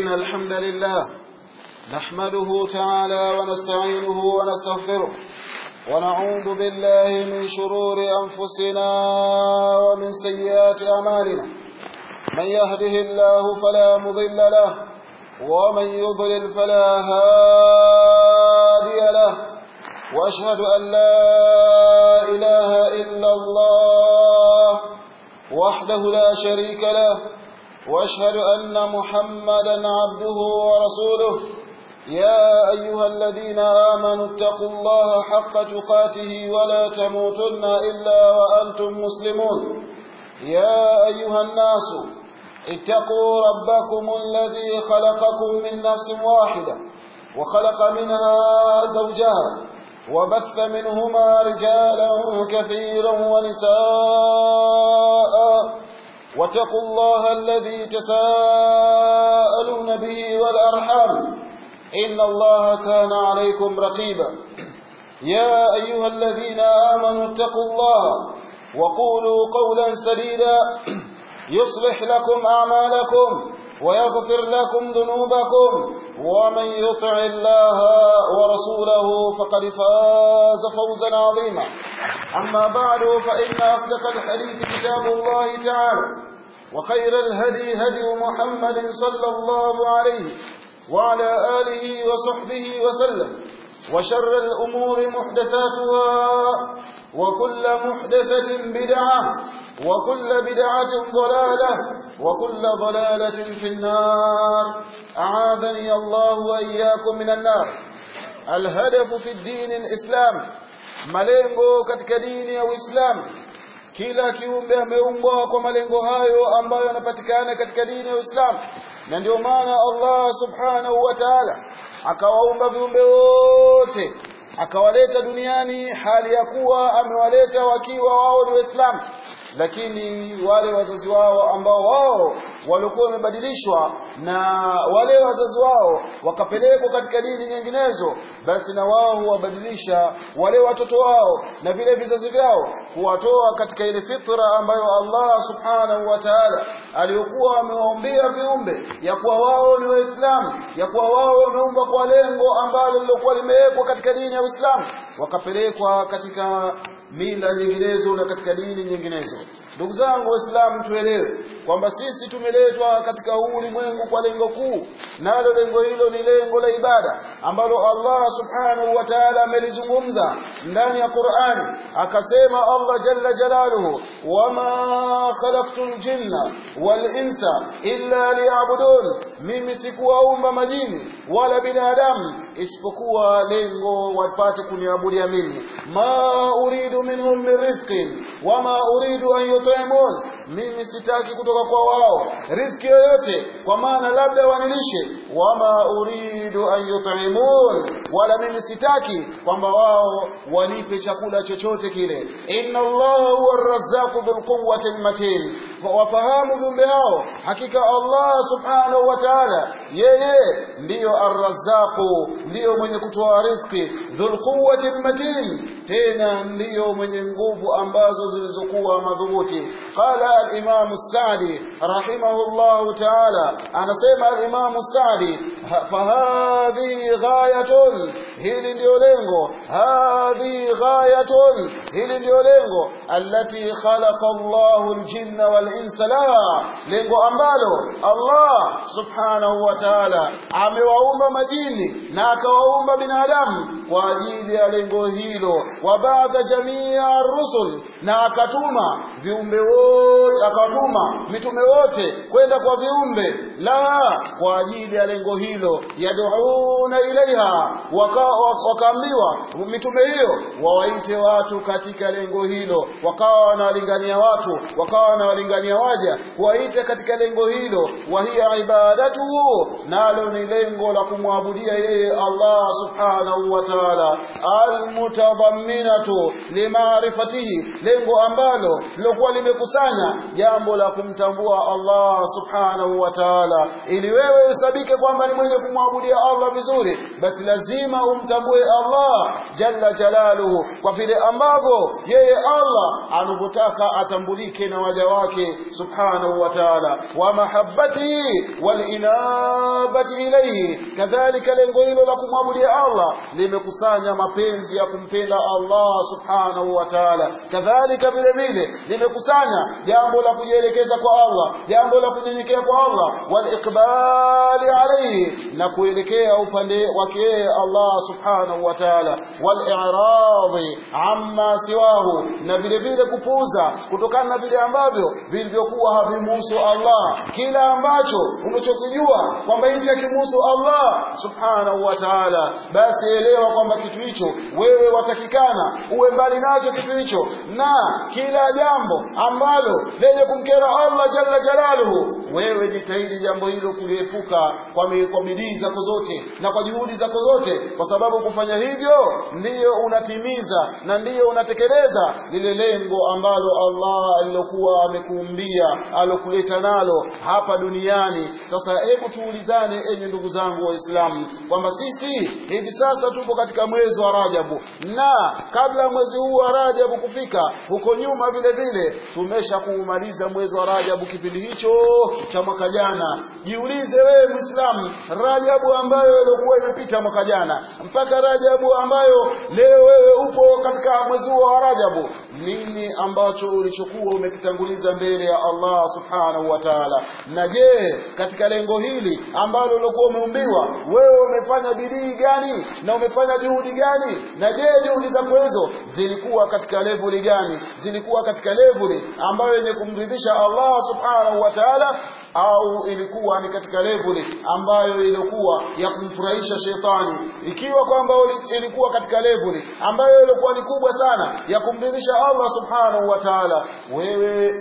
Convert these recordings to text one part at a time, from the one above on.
إن الحمد لله نحمده تعالى ونستعينه ونستغفره ونعوذ بالله من شرور أنفسنا ومن سيئات أعمالنا من يهده الله فلا مضل له ومن يضلل فلا هادي له وأشهد أن لا إله إلا الله وحده لا شريك له وأشهد أن محمدا عبده ورسوله يا أيها الذين آمنوا اتقوا الله حق تقاته ولا تموتن إلا وأنتم مسلمون يا أيها الناس اتقوا ربكم الذي خلقكم من نفس واحدة وخلق منها زوجها وبث منهما رجالا كثيرا ونساء واتقوا الله الذي تساءلون به والأرحام إن الله كان عليكم رقيبا يا أيها الذين آمنوا اتقوا الله وقولوا قولا سديدا يصلح لكم أعمالكم ويغفر لكم ذنوبكم ومن يطع الله ورسوله فقد فاز فوزا عظيما أما بعد فإن أصدق الحديث كتاب الله تعالى وخير الهدي هدي محمد صلى الله عليه وعلى آله وصحبه وسلم وشر الأمور محدثاتها وكل محدثة بدعة وكل بدعة ضلالة وكل ضلالة في النار أعاذني الله وإياكم من النار الهدف في الدين الإسلام malengo katika dini ya Uislamu kila kiumbe ameumbwa kwa malengo hayo ambayo yanapatikana katika dini ya Uislamu na ndio maana Allah subhanahu wa ta'ala akawaumba viumbe wote akawaleta duniani hali ya kuwa amewaleta wakiwa wao ni Waislamu lakini wale wazazi wao ambao wao walikuwa wamebadilishwa na wale wazazi wao wakapelekwa katika dini nyinginezo basi na wao huwabadilisha wale watoto wao na vile vizazi vyao kuwatoa katika ile fitra ambayo Allah subhanahu wa ta'ala aliyokuwa amewaombea viumbe ya kuwa wao ni waislamu ya kuwa wao wameumbwa kwa lengo ambalo lilokuwa limewekwa katika dini ya Uislamu wakapelekwa katika mila nyinginezo na katika dini nyinginezo ndugu zangu waislamu tuelewe kwamba sisi tumeletwa katika huu ulimwengu kwa lengo kuu nalo lengo hilo ni lengo la ibada ambalo Allah subhanahu wa ta'ala amelizungumza ndani ya Qur'ani akasema Allah jalla jalaluhu wama khalaqtul jinna wal insa illa liya'budun mimi sikuwaumba majini wala binadamu isipokuwa lengo wapate kuniabudia mimi ma uridu minhum min rizqin wama uridu an yut'imun mimi sitaki kutoka kwa wao riziki yoyote kwa maana labda wanilishe wama uridu an yut'imun wala mimi sitaki kwamba wao wanipe chakula chochote kile inna allaha huwa arrazzaqu dhul quwwati matin wafahamu viumbe hao hakika allah subhanahu wa ta'ala yeye ndiyo arrazzaqu ndiyo mwenye kutoa riziki dhul quwwati matin tena ndiyo mwenye nguvu ambazo zilizokuwa madhubuti qala al-imam as-sa'di rahimahullah ta'ala anasema al-imam as-sa'di fahadhi ghayatun hili ndio lengo hadhi ghayatun hili ndio lengo allati khalaqa Allahu al-jinna wal-insa la lengo ambalo Allah subhanahu wa ta'ala amewaumba majini na akawaumba binadamu kwa ajili ya lengo hilo wa baadha jamia rusul na akatuma viumbe wote akatuma mitume wote kwenda kwa viumbe la kwa ajili ya lengo hilo yad'una ilaiha wakaambiwa waka mitume hiyo wawaite watu katika lengo hilo wakawa wanawalingania watu wakawa wanawalingania waja kuwaita katika lengo hilo wa hiya ibadatuhu nalo ni lengo la kumwabudia yeye Allah subhanahu wa ta'ala ta'ala almutadhamminatu limaarifatihi lengo ambalo lilokuwa limekusanya jambo la kumtambua Allah subhanahu wa ta'ala ili wewe usabike kwamba ni mwenye kumwabudia Allah vizuri basi lazima umtambue Allah jalla jalaluhu kwa vile ambavyo yeye Allah anavyotaka atambulike na waja wake subhanahu wa ta'ala wa mahabbatihi wal inabati ilayhi kadhalika lengo hilo la kumwabudia Allah limekusanya mapenzi ya kumpenda Allah subhanahu wa ta'ala kadhalika vile vile limekusanya jambo la kujielekeza kwa Allah jambo la kunyenyekea kwa Allah wal iqbali alayhi na kuelekea upande wake Allah subhanahu wa ta'ala wal i'radi amma siwahu na vile vile kupuuza kutokana na vile ambavyo vilivyokuwa havimuhusu Allah kila ambacho unachokijua kwamba hichi hakimuhusu Allah subhanahu wa ta'ala basi elewa kwamba kitu hicho wewe watakikana uwe mbali nacho kitu hicho na kila jambo ambalo lenye kumkera Allah jalla jalaluhu wewe jitahidi jambo hilo kuliepuka kwa, kwa bidii zako zote na kwa juhudi zako zote kwa sababu kufanya hivyo ndiyo unatimiza na ndiyo unatekeleza lile lengo ambalo Allah alilokuwa amekuumbia alokuleta nalo hapa duniani sasa hebu tuulizane enye ndugu zangu waislamu kwamba sisi hivi sasa tupo katika mwezi wa Rajabu na kabla mwezi huu wa Rajabu kufika huko nyuma vile vile tumesha kuumaliza mwezi wa Rajabu kipindi hicho cha mwaka jana jiulize wewe Muislamu Rajabu ambayo ilikuwa imepita mwaka jana mpaka Rajabu ambayo leo wewe upo katika mwezi wa Rajabu nini ambacho ulichokuwa umekitanguliza mbele ya Allah subhanahu wa ta'ala na je katika lengo hili ambalo ulikuwa umeumbiwa wewe umefanya bidii gani na umefanya juhudi gani na je juhudi zako hizo zilikuwa katika leveli gani zilikuwa katika leveli ambayo yenye kumridhisha Allah subhanahu wa ta'ala au ilikuwa ni katika leveli ambayo ilikuwa ya kumfurahisha shetani ikiwa kwamba ilikuwa katika leveli ambayo ilikuwa ni kubwa sana ya kumridhisha Allah subhanahu wa ta'ala wewe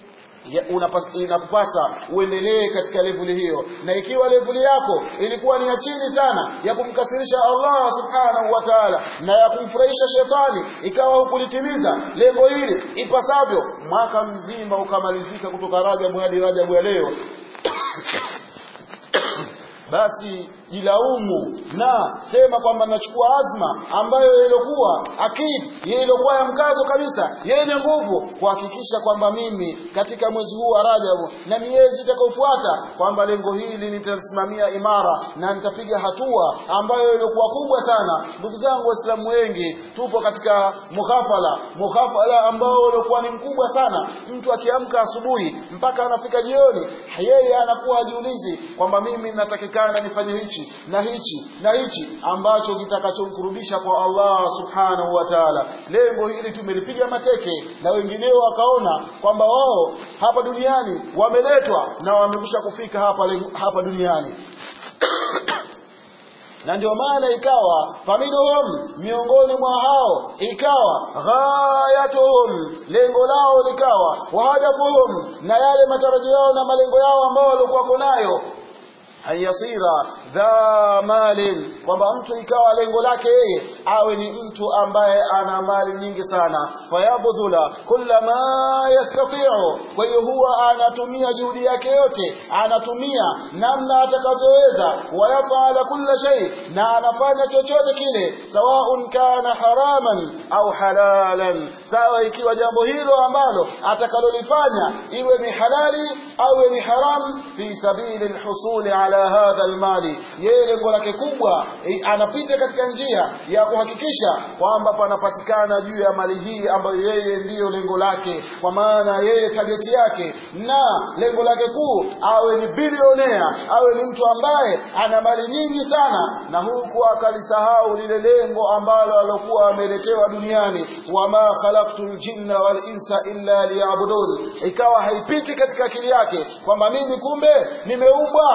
inakupasa uendelee katika levuli hiyo na ikiwa levuli yako ilikuwa ni ya chini sana ya kumkasirisha Allah subhanahu wa ta'ala na ya kumfurahisha shetani ikawa hukulitimiza lengo hili ipasavyo mwaka mzima ukamalizika kutoka Rajabu hadi Rajabu ya leo basi jilaumu na sema kwamba nachukua azma ambayo ilikuwa akid ilikuwa ya mkazo kabisa yenye nguvu kuhakikisha kwamba mimi katika mwezi huu wa Rajabu na miezi itakayofuata kwamba lengo hili nitasimamia imara na nitapiga hatua ambayo ilikuwa kubwa sana ndugu zangu waislamu wengi tupo katika mughafala mughafala ambao ulikuwa ni mkubwa sana mtu akiamka asubuhi mpaka anafika jioni yeye anakuwa ajiulizi kwamba mimi natakikana nifanye hichi na hichi na hichi ambacho kitakachomkurudisha kwa Allah subhanahu wa ta'ala lengo hili tumelipiga mateke na wengineo wakaona kwamba wao hapa duniani wameletwa na wamekwisha kufika hapa hapa duniani na ndio maana ikawa faminhum miongoni mwa hao ikawa ghayatuhum lengo lao likawa wahadafuhum na yale matarajio yao na malengo yao ambao walikuwa nayo ayasira dha malin kwamba mtu ikawa lengo lake yeye awe ni mtu ambaye ana mali nyingi sana fayabdhula kulla ma yastati'u kwa hiyo huwa anatumia juhudi yake yote anatumia namna atakavyoweza wayafala kulla shay na anafanya chochote kile sawaun kana haraman au halalan sawa ikiwa jambo hilo ambalo atakalolifanya iwe ni halali au ni haram fi sabili alhusuli ala hadha almali yeye lengo lake kubwa anapita katika njia ya kuhakikisha kwamba panapatikana juu ya mali hii ambayo yeye ndiyo lengo lake kwa maana yeye target yake na lengo lake kuu awe ni bilionea awe ni mtu ambaye ana mali nyingi sana na huku akalisahau lile lengo ambalo alokuwa ameletewa duniani wama khalaqtul jinna wal insa illa liya'budun ikawa haipiti katika akili yake kwamba mimi kumbe nimeumbwa katika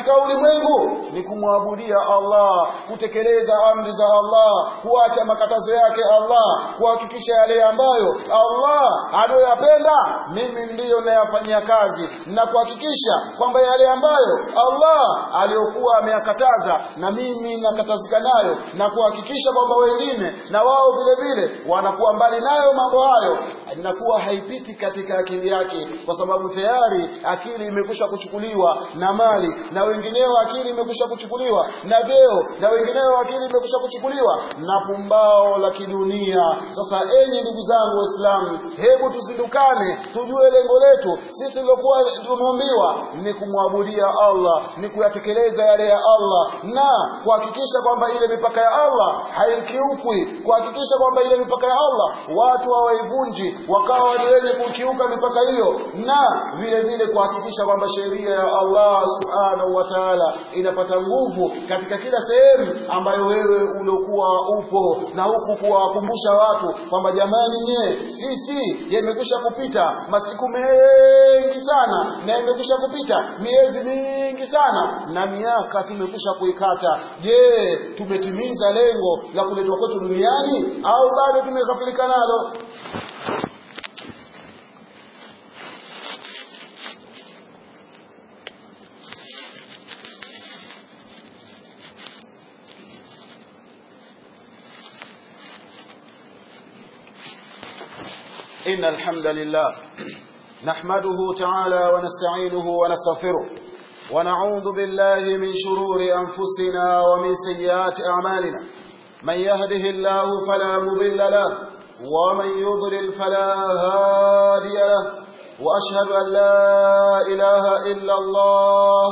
katika ulimwengu ni kumwabudia Allah kutekeleza amri za Allah kuacha makatazo yake Allah kuhakikisha yale ambayo Allah anayoyapenda mimi ndiyo nayafanyia kazi na kuhakikisha kwamba yale ambayo Allah aliyokuwa ameyakataza na mimi nakatazika nayo na kuhakikisha kwamba wengine na wao vile vile wanakuwa mbali nayo mambo hayo inakuwa haipiti katika akili yake kwa sababu tayari akili imekwisha kuchukuliwa na mali na wengineo akili imekwisha kuchukuliwa na vyeo na wengineo akili imekwisha kuchukuliwa na pumbao la kidunia sasa enyi ndugu zangu waislamu hebu tuzindukane tujue lengo letu sisi lilokuwa tumeumbiwa ni kumwabudia Allah ni kuyatekeleza yale ya Allah na kuhakikisha kwamba ile mipaka ya Allah haikiukwi kuhakikisha kwamba ile mipaka ya Allah watu hawaivunji wakawa ni wenye kukiuka mipaka hiyo na vile vile kuhakikisha kwamba sheria ya Allah subhanahu wa ta'ala inapata nguvu katika kila sehemu ambayo wewe uliokuwa upo na huku kuwakumbusha watu kwamba jamani nye sisi yamekwisha kupita masiku mengi sana na yamekwisha kupita miezi mingi sana na miaka tumekwisha kuikata je tumetimiza lengo la kuletwa kwetu duniani au bado tumeghafilika nalo إن الحمد لله نحمده تعالى ونستعينه ونستغفره ونعوذ بالله من شرور أنفسنا ومن سيئات أعمالنا من يهده الله فلا مضل له ومن يضلل فلا هادي له وأشهد أن لا إله إلا الله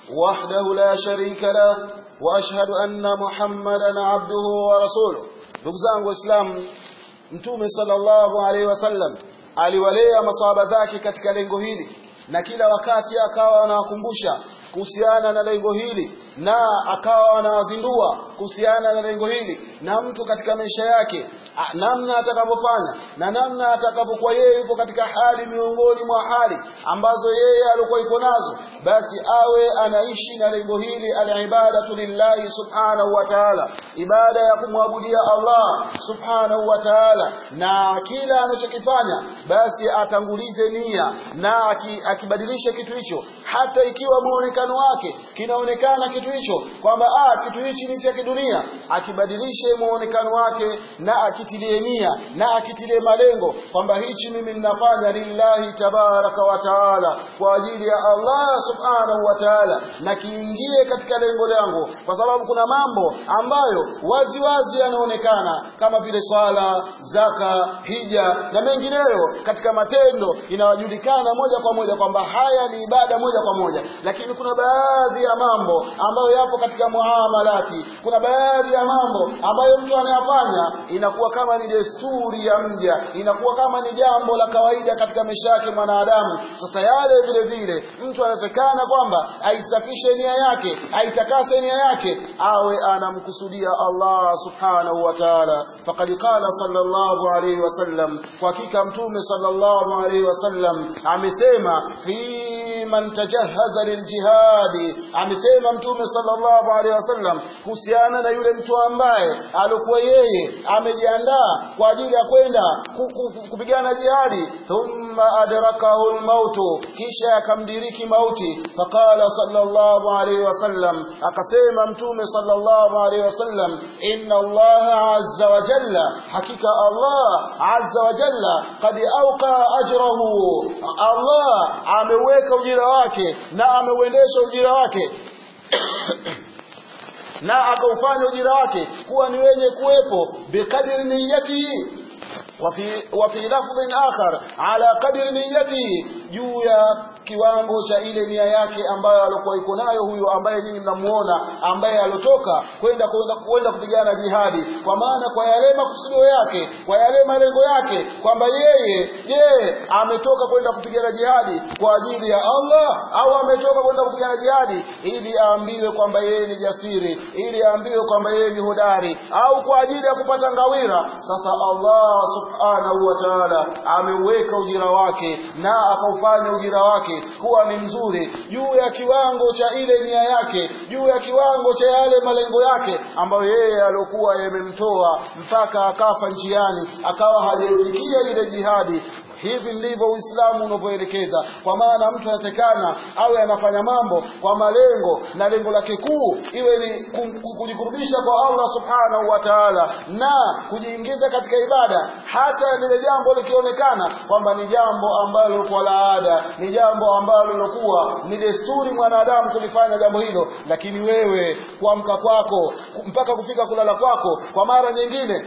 وحده لا شريك له وأشهد أن محمدا عبده ورسوله نبزان وإسلام Mtume sallallahu alaihi wasallam aliwalea maswahaba zake katika lengo hili na kila wakati akawa anawakumbusha kuhusiana na lengo hili na akawa anawazindua kuhusiana na lengo hili na mtu katika maisha yake namna atakavyofanya na namna atakapokuwa yeye yupo katika hali miongoni mwa hali ambazo yeye alikuwa yupo nazo basi awe anaishi na lengo hili alibadatu lillahi subhanahu wa ta'ala ibada ya kumwabudia Allah subhanahu wa ta'ala na kila anachokifanya basi atangulize nia na akibadilisha kitu hicho hata ikiwa muonekano wake kinaonekana kitu hicho kwamba ah kitu hichi ni cha kidunia akibadilishe muonekano wake na akitilie nia na akitilie malengo kwamba hichi mimi ninafanya lillahi tabaraka wa taala kwa ajili ya Allah subhanahu wa taala na kiingie katika lengo langu kwa sababu kuna mambo ambayo wazi wazi yanaonekana kama vile swala zaka hija na mengineyo katika matendo inawajulikana moja kwa moja kwamba haya ni ibada moja kwa moja lakini kuna baadhi ya mambo ambayo yapo katika muamalati kuna baadhi ya mambo ambayo mtu anayafanya inakuwa kama ni desturi ya mja inakuwa kama ni jambo la kawaida katika maisha yake mwanadamu sasa yale vile vile mtu anatakana kwamba aisafishe nia yake aitakase nia yake awe anamkusudia Allah subhanahu wa ta'ala faqad qala sallallahu alayhi wasallam kwa hakika mtume sallallahu alayhi wasallam amesema fi man tajahaza liljihadi amesema mtume sallallahu alaihi wasallam kuhusiana na yule mtu ambaye alikuwa yeye amejiandaa kwa ajili ya kwenda kupigana jihadi thumma adrakahu almautu kisha akamdiriki mauti faqala sallallahu alaihi wasallam akasema mtume sallallahu alaihi wasallam inna allaha azza wa jalla hakika allah azza wa jalla qad awqa ajrahu allah ameweka ujira wake na ameuendesha ujira wake na akaufanya ujira wake kuwa ni wenye kuwepo biqadri niyatihi وفي وفي لفظ آخر على قدر نيته juu ya kiwango cha ile nia yake ambayo alikuwa iko nayo huyo ambaye nyinyi mnamuona ambaye alotoka kwenda kwenda kwenda kupigana jihadi kwa maana kwa yale makusudio yake kwa yale malengo yake kwamba yeye je ametoka kwenda kupigana jihadi kwa ajili ya Allah au ametoka kwenda kupigana jihadi ili aambiwe kwamba yeye ni jasiri ili aambiwe kwamba yeye ni hodari au kwa ajili ya kupata ngawira sasa Allah subhanahu wa ta'ala ameuweka ujira wake na akaufanya ujira wake wake kuwa ni mzuri juu ya kiwango cha ile nia yake juu ya kiwango cha yale malengo yake ambayo yeye aliokuwa yamemtoa mpaka akafa njiani akawa hajafikia ile jihadi hivi ndivyo uislamu unavyoelekeza kwa maana mtu anatekana awe anafanya mambo kwa malengo na lengo lake kuu iwe ni kujikurubisha kwa allah subhanahu wa taala na kujiingiza katika ibada hata lile jambo likionekana kwamba ni jambo ambalo kwa laada ni jambo ambalo lilokuwa ni desturi mwanadamu kulifanya jambo hilo lakini wewe kuamka kwako mpaka kufika kulala kwako kwa mara nyingine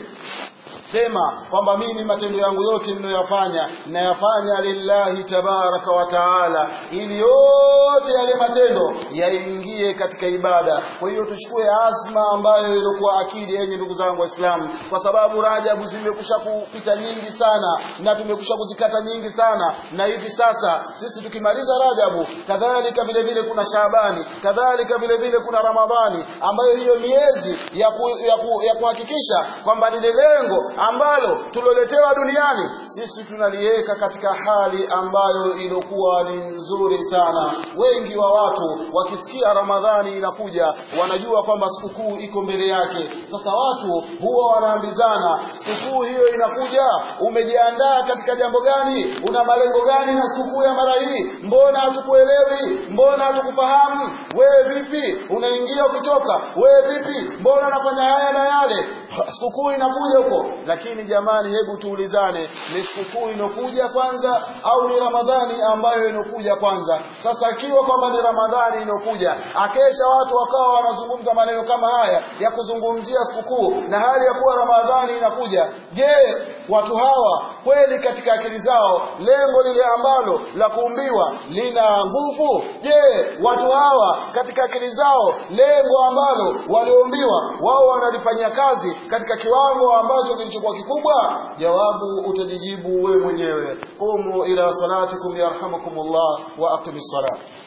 sema kwamba mimi matendo yangu yote ninayoyafanya nayafanya lillahi tabaraka wa taala ili yote yale matendo yaingie katika ibada kwa hiyo tuchukue azma ambayo ilikuwa akidi yenye ndugu zangu waislamu kwa sababu rajabu zimekusha kupita nyingi sana na tumekusha kuzikata nyingi sana na hivi sasa sisi tukimaliza rajabu kadhalika vile vile kuna shabani kadhalika vile vile kuna ramadhani ambayo hiyo miezi ya, ku, ya, ku, ya kuhakikisha kwamba lile lengo ambalo tuloletewa duniani sisi tunaliweka katika hali ambayo ilikuwa ni nzuri sana wengi wa watu wakisikia ramadhani inakuja wanajua kwamba sikukuu iko mbele yake sasa watu huwa wanaambizana sikukuu hiyo inakuja umejiandaa katika jambo gani una malengo gani na sikukuu ya mara hii mbona hatukuelewi mbona hatukufahamu wewe vipi unaingia ukitoka wewe vipi mbona unafanya haya na yale sikukuu inakuja huko lakini jamani hebu tuulizane ni sikukuu inokuja kwanza au ni ramadhani ambayo inokuja kwanza sasa ikiwa kwamba ni ramadhani inokuja akesha watu wakawa wanazungumza maneno kama haya ya kuzungumzia sikukuu na hali ya kuwa ramadhani inakuja je watu hawa kweli katika akili zao lengo lile ambalo la kuumbiwa lina nguvu je watu hawa katika akili zao lengo ambalo walioumbiwa wao wanalifanyia kazi katika kiwango ambacho kilichokuwa kikubwa jawabu utajijibu wewe mwenyewe qumu ila salatikum yarhamukumullah wa aqimis salat